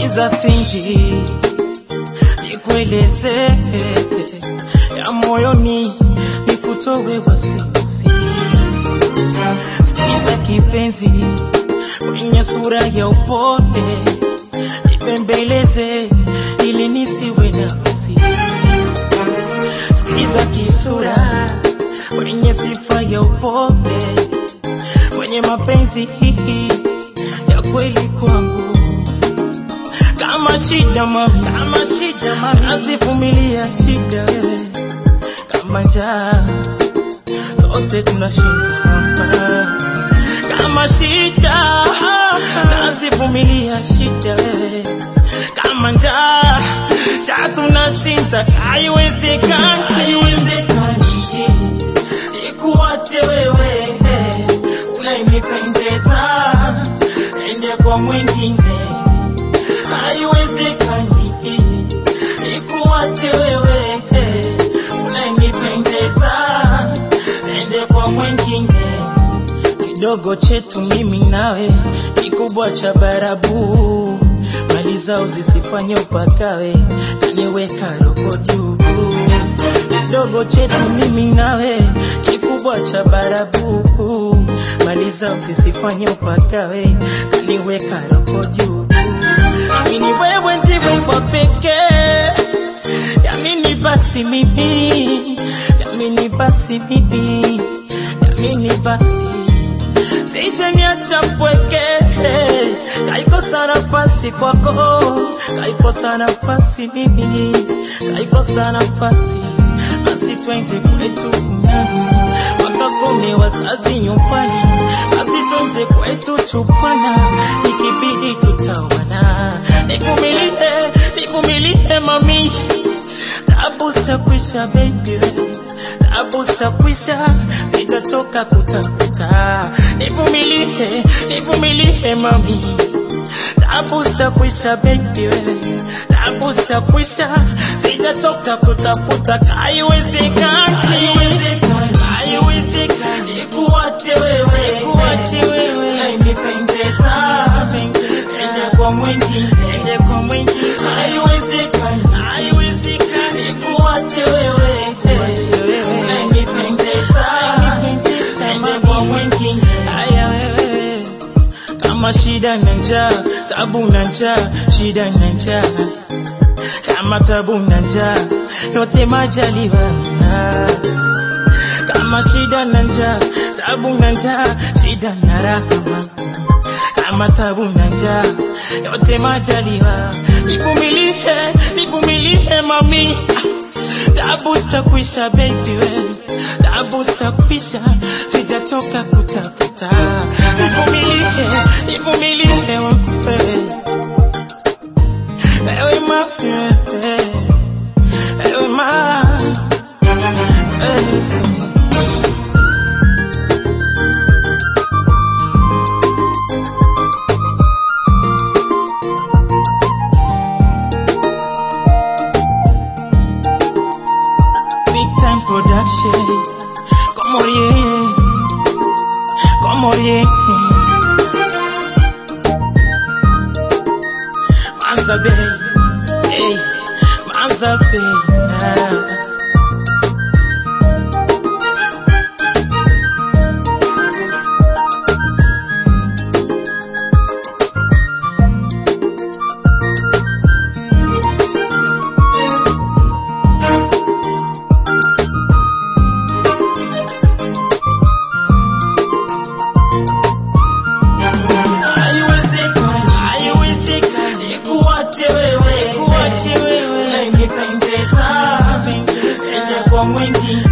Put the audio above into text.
Sikiza Sinti, nikueleze ya moyoni, nikutowe wasiwasi. Sikiza kipenzi, kwenye sura ya upole, nipembeleze ili nisiwe na wasi. Sikiza kisura, kwenye sifa ya upole, kwenye mapenzi ya kweli kwangu kama shida mami, kama shida mami, nazivumilia shida wewe, kama njaa sote tunashinda hapa. Kama shida nazivumilia shida wewe, kama njaa cha tunashinda, haiwezekani, haiwezekani ikuache wewe unayenipendeza ende kwa mwingine haiwezekani ikuache wewe unayenipendeza ende kwa mwingine kidogo chetu mimi nawe kikubwa cha barabu mali zao zisifanye upakawe kaniweka roho juu kidogo chetu mimi nawe kikubwa cha barabu mali zao zisifanye upakawe kaniweka roho juu Amini wewe ndiwe wa pekee, yamini basi mimi, yamini basi mimi, yamini basi sije niacha mpweke, kaikosa nafasi kwako, kaikosa nafasi mimi, kaikosa nafasi basi twende kwetu kunyani wakakome wazazi nyumbani, basi twende kwetu chupana, ikibidi tutawana. Nikumilie, nikumilie mami, tabu zitakwisha baby, tabu zitakwisha, sitatoka kutafuta. Nivumilie, nivumilie mami, tabu zitakwisha baby, tabu zitakwisha, sitatoka kutafuta. Haiwezekani, haiwezekani, haiwezekani, ikuache wewe, ikuache wewe, unayenipendeza ende kwa mwingine, ende kwa mwingine, haiwezekani, haiwezekani, ikuache wewe, ikuache wewe, unayenipendeza ende kwa mwingine, haya wewe kama shida na njaa, tabu na njaa, shida na njaa, kama tabu na njaa, yote majaliwa. Kama shida na njaa, tabu na njaa, shida na rahama, kama tabu na njaa, yote majaliwa. Nivumilie, nivumilie mami, tabu zitakwisha baby wewe, tabu zitakwisha, sijatoka kutafuta. Nivumilie, nivumilie wewe, ewe ma, ewe ma, eh. Big time production. Comorie. Comorie. Manza Bay. Hey. Manza Bay. Ah. Haiwezekani, haiwezekani, ikuache wewe, ikuache wewe, unayenipendeza, ende kwa mwingine,